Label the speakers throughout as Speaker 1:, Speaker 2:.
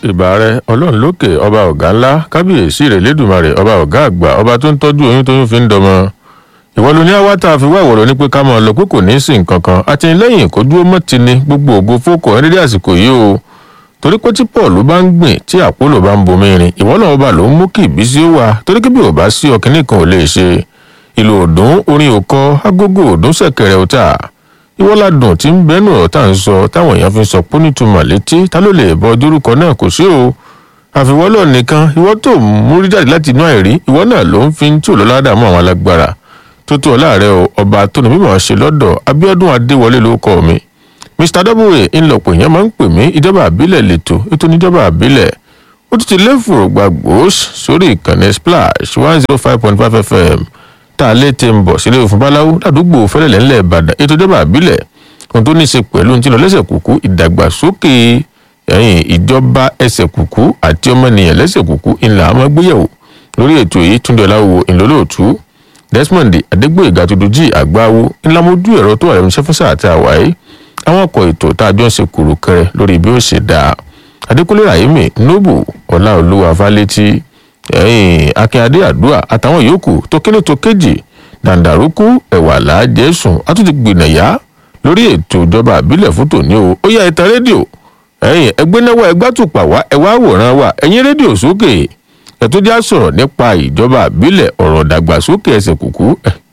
Speaker 1: ìbà rẹ ọlọ́run lókè ọba ọ̀gá ńlá kábíyèsí rẹ̀ lẹ́dùnmarè ọba ọ̀gá àgbà ọba tó ń tọ́jú oyún tóyún fi ń dọmọ ìwọ ló ní àwa tá a fi wá ìwọ̀rọ̀ ní pé ká máa lọ pé kò ní í sìn kankan àtìlẹ́yìn kó dúró mọ́ ti ní gbogbo ògo fókò ẹ̀ dédé àsìkò yìí o torí pé tí paul bá ń gbìn tí àpólò bá ń bomi rin ìwọ náà ọba ló ń mú kí ìbísí ó wà torí kí bí ò bá sí ọkìnrin kan ò lè ṣe ìlú òdùn orin òkọ agogo òdùn ṣẹ̀kẹ̀rẹ̀ ọ̀tà ìwọ́ládùn tí ń bẹ́nu ọ̀rọ̀ tá à ń sọ táwọn èèyàn fi ń sọ pé nítumọ̀ létí ta ló lè bọ dórúkọ náà kò sí o àfiwọ́lọ̀ nìkan ìwọ tó múrí jáde láti inú àìrí ìwọ náà ló ń fi tí ò lọ́lá dààmú àwọn alágbára tó tó ọ̀la rẹ o ọba tó ní mímọ̀ ṣe lọ́dọ̀ abiodun adéwọlé ló kọ́ mi mr w ńlọpọ̀ èèyàn máa ń pè mí ìjọba àbílẹ̀ lẹ́tọ̀ ètò níjọba àbílẹ̀ ó ti ti léfò gbàgbós sórí ìkànnì splash one zero five point five fm tá a lè ti ń bọ̀ sílé òfin báláwo ládùúgbò fẹ́lẹ́lẹ̀ ńlẹ̀ ìbàdàn ètò ìjọba àbílẹ̀ ohun tó ní í ṣe pẹ̀lú ti lọ lẹ́sẹ̀ kúkú ìdàgbàsókè ẹ̀yìn ìjọba ẹsẹ̀ kúkú àti ọmọnìyàn lẹ́sẹ̀ kúkú ńlá àmọ́ gbéyẹ̀wò lórí ètò yìí túndé ọláwo ìlólóòtú desmond adégbòyègà tuntun àgbáwo ńlá mojú ẹ̀rọ tó wà lẹ́nu iṣẹ́ fún sáà tá a wáyé àwọn ọkọ̀ ètò tá a jọ ń ṣe kùrùkẹrẹ lórí bí ó ṣe dáa adékúnlé rahimi nobu ọláolúwa fálétí ẹ̀yìn akínyadé àdúrà àtàwọn yòókù tó kíní tó kéjì dàǹdàrúkú ẹ̀wà làájẹ́sùn àtúntì gbìnàyà lórí ètò ìjọba àbílẹ̀ fún tòní o ó yá ìtàn rédíò ẹ̀yìn ẹgbẹ́ náwó ẹgbẹ́ tùpà wá ẹ̀wá àwòrán wa ẹ̀yìn rédíò sókè ẹ̀tọ́ já sọ̀rọ̀ nípa ìjọba àbílẹ̀ ọ̀rọ̀ dàgbàsókè ẹsẹ̀ kùkú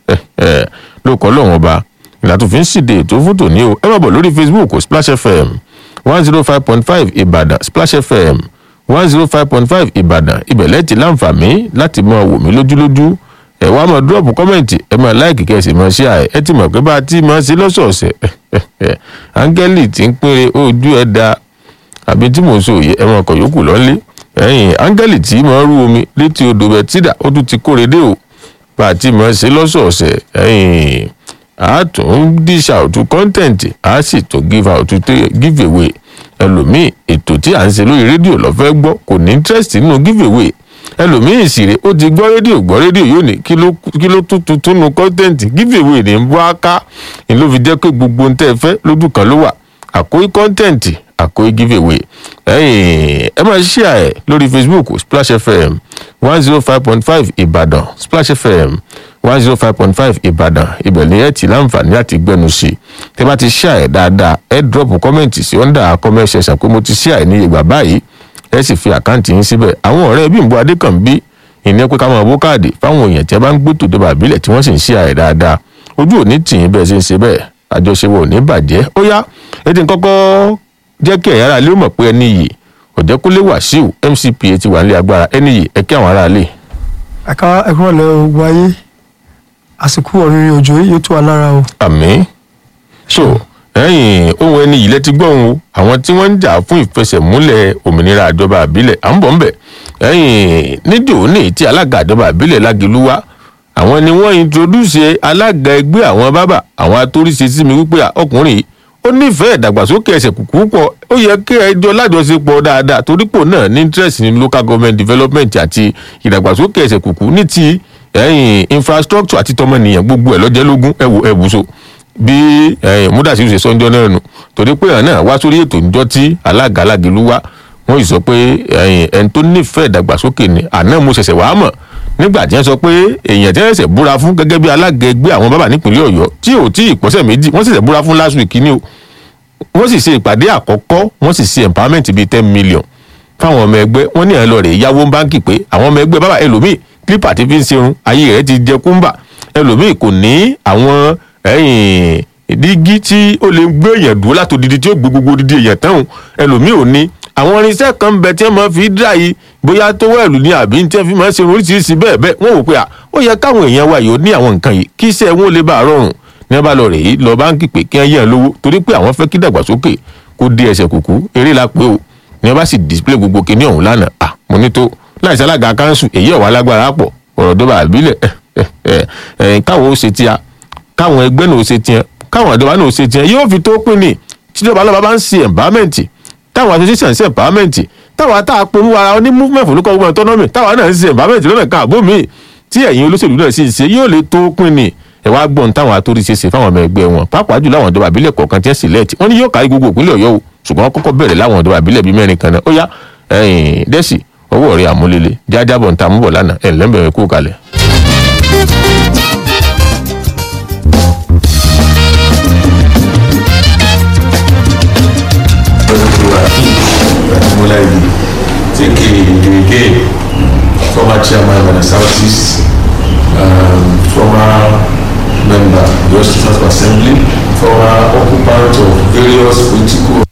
Speaker 1: ló kọ́ lọ́wọ́n ba ìlà tó fi ń ṣìde ètò fún tòní o ẹ má bọ̀ lórí facebook splash fm one zero five point five ìbàdàn splash fm one zero five point five ìbàdàn ibẹ̀ lẹ́tì láǹfààní láti máa wò mí lójúlójú ẹ wá máa dúrọ̀pù kọ́mẹ̀ntì ẹ máa láìkì kẹ́sì máa ṣe àì ẹ ti mọ̀ pé bá a ti máa ṣe lọ́sọ̀ọ̀sẹ̀ áńgẹ́lì tí ń pínre ojú ẹ̀ da àbí tí mò ń sọ òye ẹ máa kọ̀ yòókù lọ́lé ẹ̀yìn áńgẹ́lì tí máa rú omi létí odò bẹ̀tídà ó tún ti kóre dé o bá a ti máa ṣe lọ́sọ̀ọ̀sẹ̀ ẹ̀yìn a tún dish out content a sì tún give out give away ẹlòmíì ètò tí à ń ṣe lórí rédíò lọ́fẹ́ gbọ́ kò ní interest nínú give away ẹlòmíì sì rè ó ti gbọ́ rédíò gbọ́ rédíò yóò ní kí ló tún tuntun nu content give away ní bọ́ aká ni ló fi jẹ́ pé gbogbo ń tẹ́ ẹ fẹ́ lójú kan ló wà àkóyí content àkóyí give away ẹ máa share ẹ lórí facebook splash fm one zero five point five ìbàdàn splash fm one zero five point five ìbàdàn ibẹ̀ ni ẹ ti láǹfààní láti gbẹnu sí i tẹ bá ti share ẹ dáadáa ẹ drop comment sí under comment section pé mo ti share ẹ ní ìgbà báyìí ẹ sì fi àkáǹtì yín síbẹ̀ àwọn ọ̀rẹ́ bímbọ adékànbí ìní pé ká máa bó káàdì fáwọn èèyàn tí ẹ bá ń gbé tòde bàbílẹ̀ tí wọ́n sì ń share ẹ dáadáa ojú òní tìyín bẹ́ẹ̀ ṣe ń ṣe bẹ́ẹ̀ àjọṣepọ̀ ò ní bàjẹ́ ó yá ẹ ti kọ́kọ́ jẹ́ kí ẹ̀yà ara lé mọ̀ pé ẹni yìí ọ̀jẹ̀kúnlé wàsíù mcpa ti wà nílé agbára ẹni yìí ẹ kí àwọn ará lè.
Speaker 2: ẹ̀ka ẹ̀kọ́ ọ̀lẹ́ ogun ayé àsìkò ọ̀rìnrìn òjò yóò tó wa lára o.
Speaker 1: àmì so ẹ̀yìn ohun ẹni yìí lẹ́tí gbọ́hùn o àwọn tí wọ́n ń jà fún ìfẹsẹ̀múlẹ̀ òmìnira àjọba àbílẹ̀ à ń bọ̀ ń bẹ̀ ẹ̀yìn níjò ní tí alága àjọba àbílẹ̀ lágẹ̀lúwá àwọn ni wọ́n introduce alága ẹgbẹ́ àwọn bábà àwọn atóríṣe sí mi wípé ọkùnrin yìí ó nífẹ̀ẹ́ ìdàgbàsókè ẹsẹ̀ kùkú pọ̀ ó yẹ kí ẹjọ́ lájọṣepọ̀ dáadáa torípò náà ní interest ní local government development àti ìdàgbàsókè ẹsẹ̀ kùkú ní ti ẹ̀yìn infrastructure àti tọmọnìyàn gbogbo ẹ̀ lọ́jẹ́ lógún ẹ̀wò ẹ̀bùsọ bí múdàsí ṣe sọ́njọ́ náà nù torí pé àná wá sórí ètò ìjọ tí alága alágelu wá wọ́n yìí sọ pé ẹni tó nífẹ̀ẹ́ ìdàgbàsókè ni àná mo ṣẹ̀ṣẹ̀ wàá mọ̀ nígbà tí wọ́n sọ pé èèyàn tí wọ́n ṣẹ̀ṣẹ̀ búra fún gẹ́gẹ́ bí alága ẹgbẹ́ àwọn bàbá nípìnlẹ̀ ọ̀yọ́ tí ò tí ì pọ́sẹ̀ méjì wọ́n ṣẹ̀ṣẹ̀ búra fún last week ni o wọ́n sì ṣe ìpàdé àkọ́kọ́ wọ́n sì ṣe empowerment bíi ten million fáwọn ọmọ ẹgbẹ́ wọ́n ní ẹ̀ lọ rè yáwó báńkì pé àwọn ọmọ ẹgbẹ́ bàbá ẹlòmíì clipper ti fi ń serun ayé rẹ̀ ti jẹ kúmbà ẹlòmíì kò ní àwọn ẹ̀yìn dígí tí ó lè gbé èèyàn dúró látòdìdí tí ó gbé gbogbo dídí èèyàn tán ẹlòmíì ò ní àwọn irinṣẹ́ kan ń bẹ tí wọ́n máa fi dá yìí bóyá tó wẹ̀lú ní àbí tí wọ́n fi máa ń ṣe oríṣiríṣi bẹ́ẹ̀ bẹ́ẹ̀ wọ́n wò pé à ó yẹ káwọn èèyàn wa yìí ó ní àwọn nǹkan yìí kí iṣẹ́ wọn lè bá a rọrùn ní wọ́n bá lọ rè é lọ báńkì pé kí wọ́n yẹ̀ lówó torí pé àwọn fẹ́ kí dàgbàsókè kó dé ẹsẹ̀ kùkú eré la pé o ní wọ́n bá sì display gbogbo kinní ọ̀hún lánàá à mo ní tó láìsí alága kanṣu èyí ọ̀wá lágbára pọ̀ ọ̀rọ̀ dọ́bà àbílẹ̀ káwọn ó ṣe tíya káwọn ẹgbẹ́ náà ó ṣe tíya káwọn ìjọba náà ó ṣe tíya yóò fi tó pín ní tíjọba lọ́ba bá ń ṣe empowerment táwọn association ṣe empowerment táwọn àtà polówó ara ní movement for local government autonomy táwọn náà ń ṣe empowerment lọ́nà kan àbó mi tí ẹ̀yin olóṣèlú náà sì ń ṣe yóò lè tó pín ní ẹ wá gbọ́n táwọn atóríṣe ṣe fáwọn ọmọ ẹgbẹ́ wọn pàápàá jù láwọn ìjọba àbílẹ̀ kọ̀ọ̀kan tí ẹ sì lẹ́ẹ̀tì wọ́n ní yóò kárí gbogbo ìpínlẹ̀ ọ̀yọ́ o ṣùgbọ́n wọ́n kọ́kọ́ bẹ̀rẹ̀ láwọn ìjọba àbílẹ̀ bíi mẹ́rin kan náà ó yá ẹ̀yìn dẹ́sì ọwọ́ rẹ̀ àmúlélẹ̀ jájábọ̀ ń ta múbọ̀ lánàá ẹ̀ lẹ́mbẹ̀rẹ̀ kú kalẹ̀.
Speaker 3: Mulaidi, take a again, former chairman of the Southeast, um, former member of the State Assembly, former occupant of various political